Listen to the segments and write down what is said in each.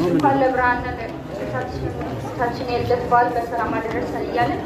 እንኳን ለብርሃነ ጌታችን የልደት በዓል በሰላም አደረሰን እያለን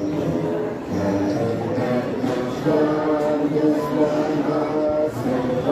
Thank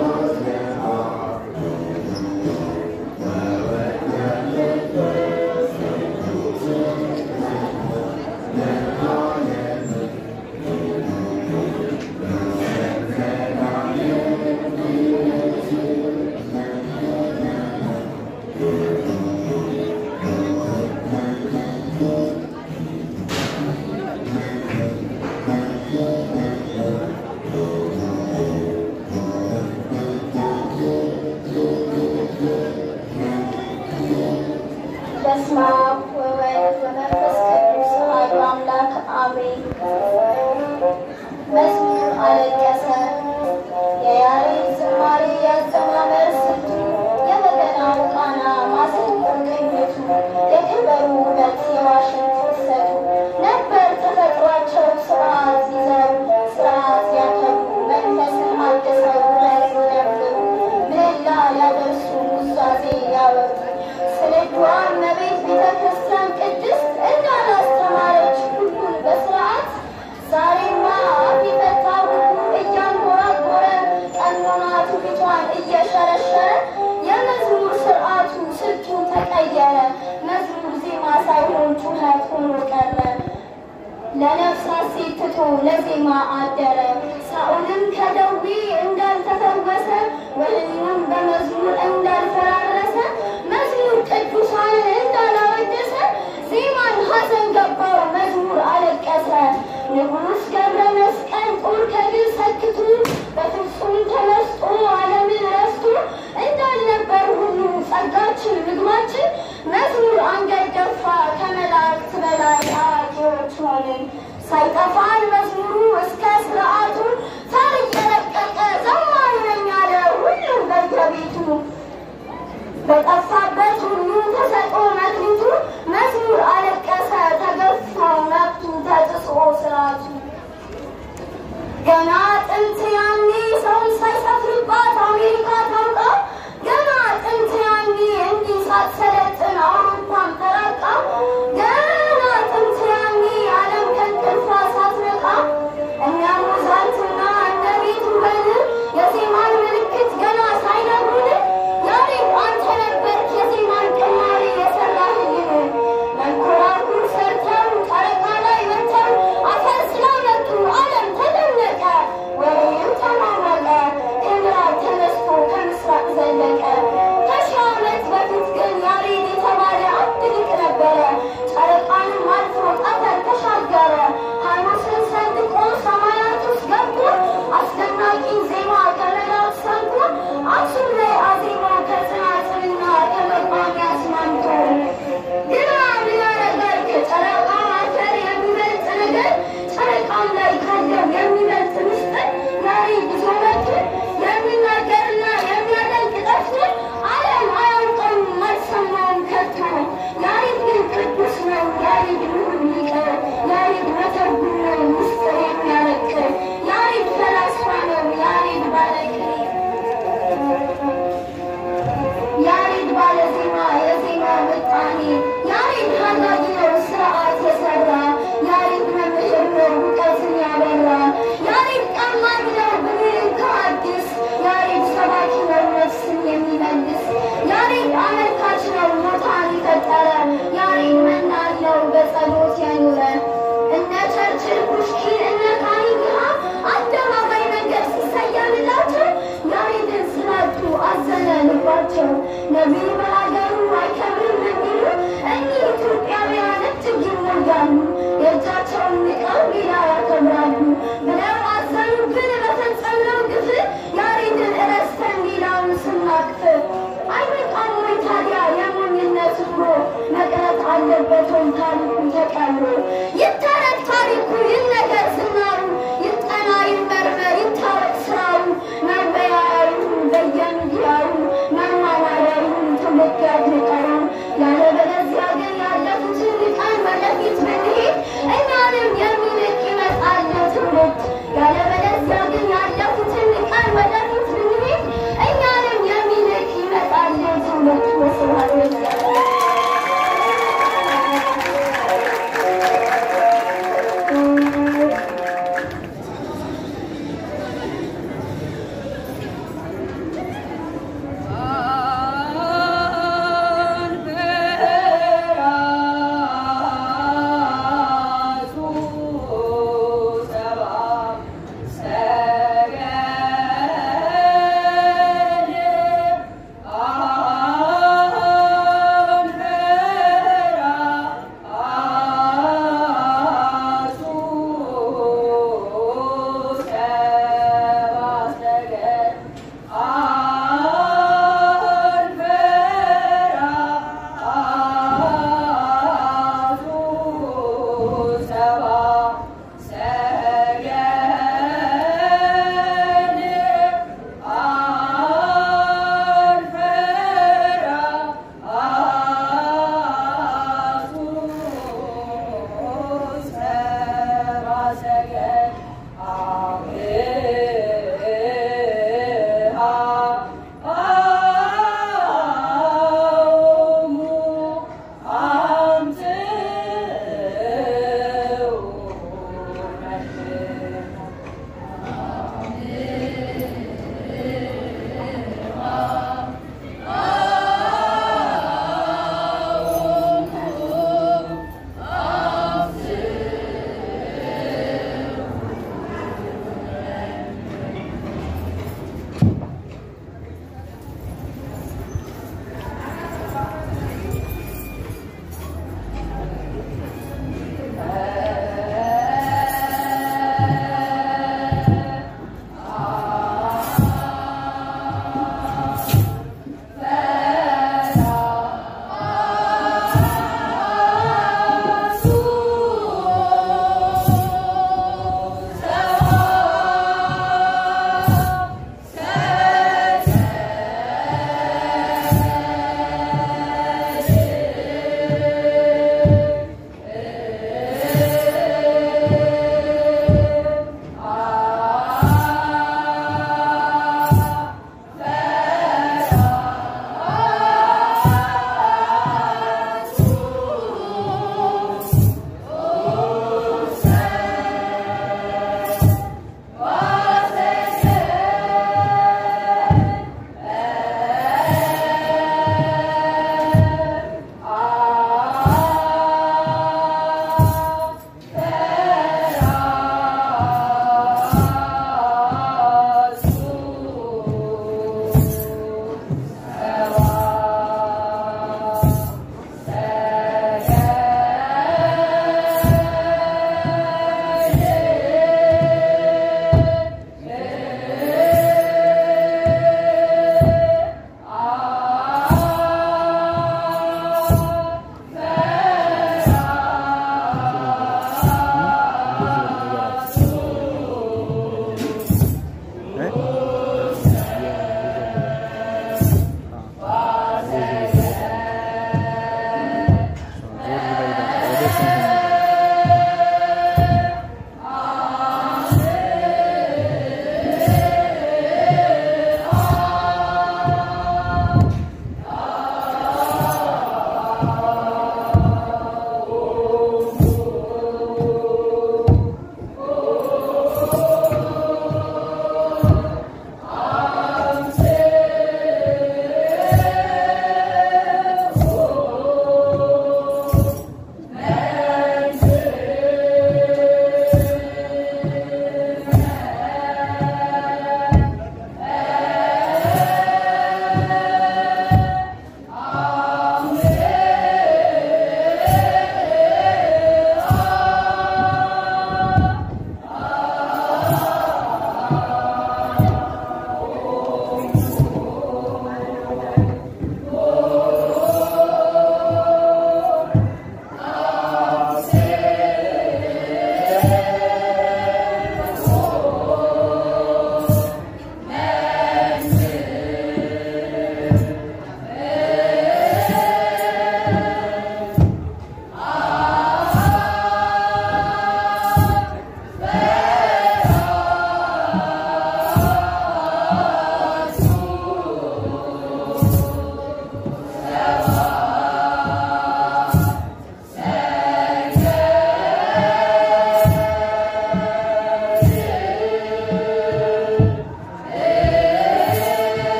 እንዳያበሩ ስንዷ እመቤት ቤተ ክርስቲያን ቅድስት እንዳላስተማረች ሁሉን በስርዓት ዛሬማ አፍ የፈታ ሁሉ እያንጎራጎረ ቀኖና ትውፊቷን እየሸረሸረ የመዝሙር ስርዓቱ ስልቱ ተቀየረ። መዝሙር ዜማ ሳይሆን ጩኸት ሆኖ ቀረ። ለነፍሳት ሴት ትቶ ለዜማ አደረ። ሳኦልም ከደዌ እንዳልተፈወሰ ወህኒውም በመዝሙር እንዳልፈራረሰ መዝሙር ቅዱሳንን እንዳላወደሰ ዜማን ሐዘን ገባው መዝሙር አለቀሰ። ንጉሥ ገብረ መስቀል ጦር ከድል ሰክቱ በፍጹም ተመስጦ ዓለምን ረስቶ እንዳልነበር ሁሉ ጸጋችን ምግባችን መዝሙር አንገት ደፋ ከመላእክት በላይ አዋቂዎች ሆንን። ሳይጠፋን መዝሙሩ እስከ ስርዓቱ ታሪክ የረቀቀ ዘማሪ ነኝ ያለ ሁሉም በየቤቱ በጠፋበት ሁሉ ተሰጦ መክሊቱ መዝሙር አለቀሰ ተገፎ መብቱ ተጥሶ ስርዓቱ ገና ጥንት ያኔ ሰውን ሳይሰፍርባት አሜሪካ ታውቃ ገና ጥንት ያኔ እንዲህ ሳትሰለጥን አውሮፓን ተራቃ ገና ጥንት ያኔ ዓለም ከእንቅልፏ ሳትነቃ እነ ሞዛርትና እነ ቤትሆቨን የዜማን ምልክት ገና ሳይነግሩን ያሬድ አንተ ነበርክ የዜማን ቅማሬ የሰራህልን መንኮራኩር ሰርተው ጨረቃ ላይ ወጥተው አፈር ስላመጡ ዓለም ተደነቀ ወሬም ተማመቀ ከምዕራብ ተነስቶ ከምስራቅ ዘለቀ ከሺህ ዓመት በፊት ግን ያሬድ የተባለ አንድ ሊቅ ነበረ ጨረቃንም አልፎ ጠፈር ተሻገረ ሐሙስን ሰንጥቆ ሰማያት ውስጥ ገብቶ አስደናቂ ዜማ ከመላእክት ሰምቶ አክሱም ላይ አዜማ ከጽናጽንና ከመቋሚያ አስማምቶ ግና ምን ያደርጋል ከጨረቃ አፈር የሚበልጥ ነገር ጨረቃም ላይ ካለው የሚበልጥ ምስጢር ያሬድ ይዞ መጥቶ የሚናገርና የሚያደንቅ ጠፍቶ ዓለም አያውቀውም አልሰማውም ከቶ ያሬድ ግን ቅዱስ ነው ያሬድ ምሁር ሊቅ ያሬድ መተርጉም ነው ምስጢር የሚያረቅ ያሬድ ፈላስፋ ነው ያሬድ ባለቅኔ ያሬድ ባለዜማ የዜማ ምጣኔ ያሬድ ሀጋጊ ነው ስርዓት የሰራ ያሬድ መምህር ነው እውቀትን ያበራ ያሬድ ቀማኝ ነው ብሉይን ከአዲስ ያሬድ ሰባኪ ነው ነፍስን የሚመልስ ያሬድ አመልካች ነው ሞታን የፈጠረ ያሬድ መናለው በጸሎት ያኖረ እነ ቸርችል ፑሽኪን እነ ካኒግሃ አደባባይ መንገድ ሲሰየምላቸው ያሬድን ስላጡ አዘነ ልባቸው ነቢዩ በሀገሩ አይከብርም የሚሉ እኒህ ኢትዮጵያውያን እጅግ ይሞያሉ የእጃቸውን ንቀው ሌላ ያከብራሉ ብለው አዘኑብን በፈጸምነው ግፍ ያሬድን እረስተን ሌላውን ስናቅፍ አይበቃም ወይ ታዲያ የሞኝነት ኑሮ መቅረት አለበት ወይ ታሪኩ ተቀብሮ ይተረት ታሪኩ ይነገር ዝናሩ ይጠና ይመርመር ይታወቅ ስራው መወያያዩ በየሚዲያው መማማሪያው ትውልድ ያድንቀረው ያለበለዚያ ግን ያለፉትን ንቀን ወደፊት ብንሄድ እኛንም የሚንቅ ይመጣል ትውልድ ያለበለዚያ ግን ያለፉትን ንቀን ወደፊት ብንሄድ እኛንም የሚንቅ ይመጣል ትውልድ ወስብሐት ለእግዚአብሔር Ah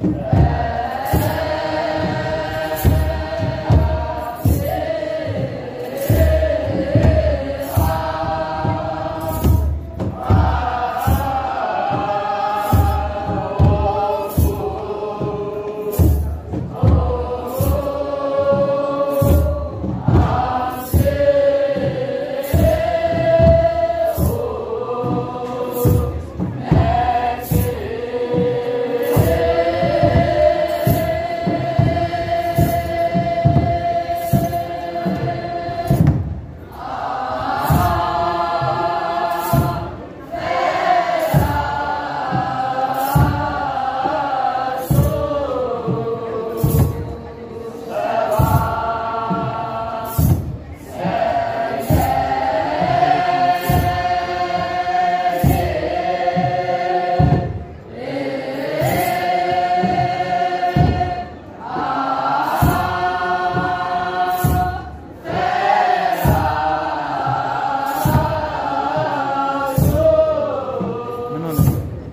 ምን ሆነ?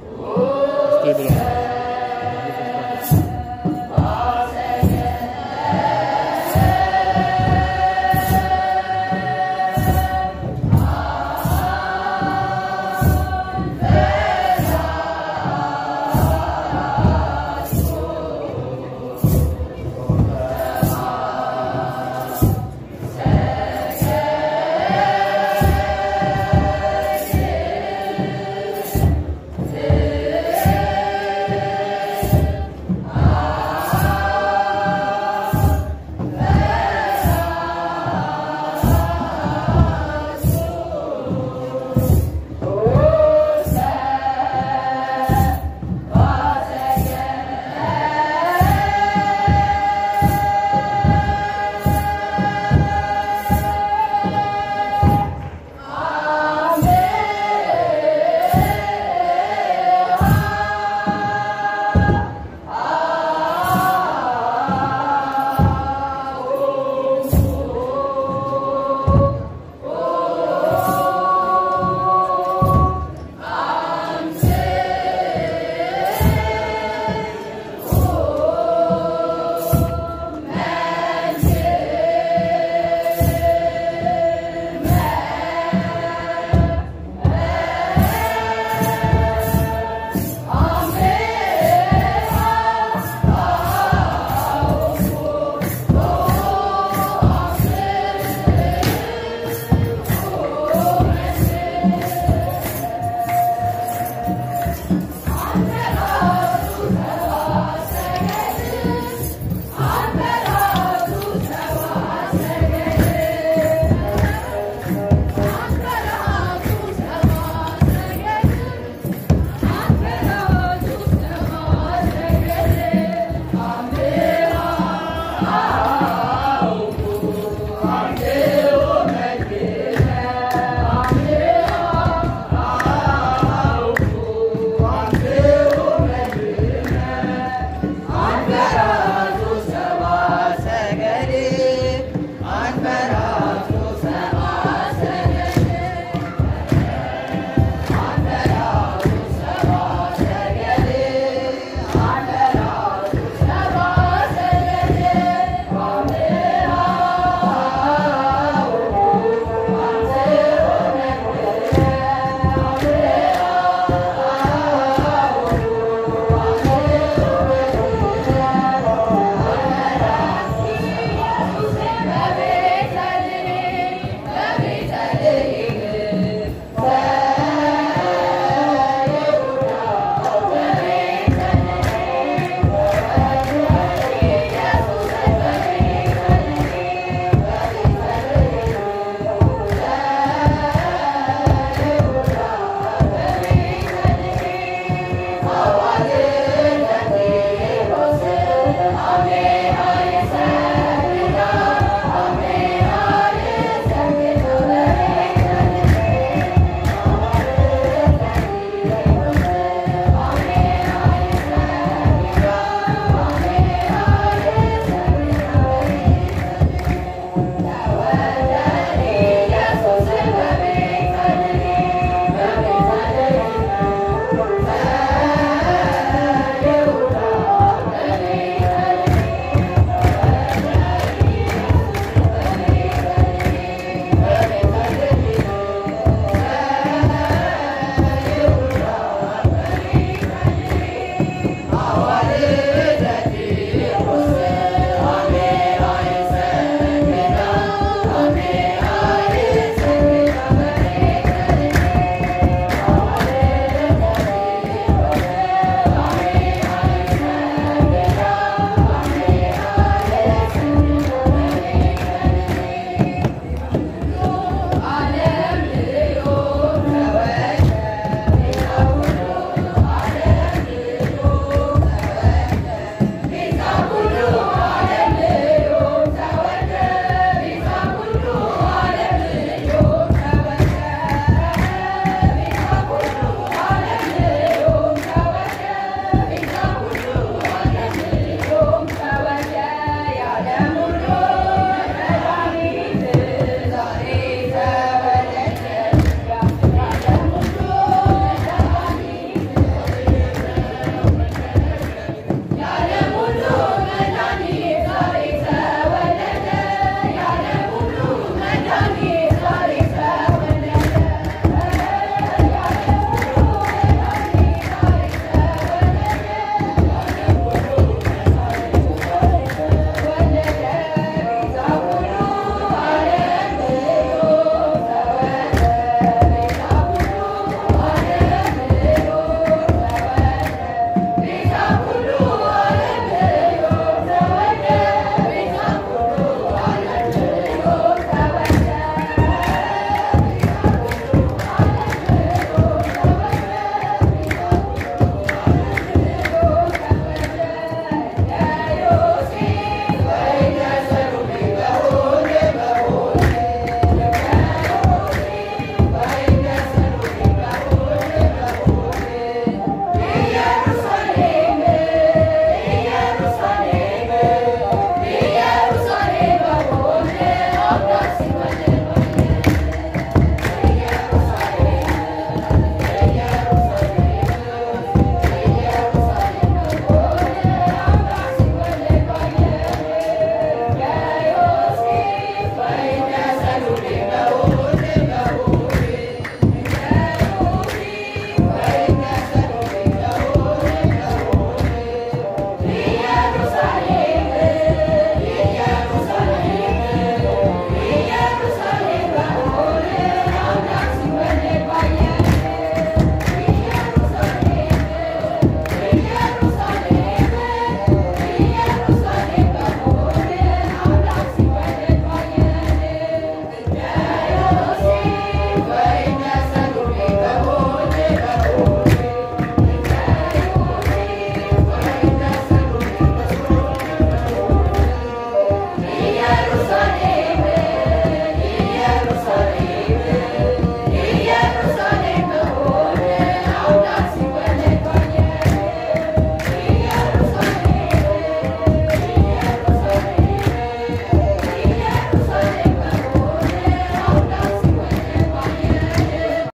እስኪ ብሎ Amen.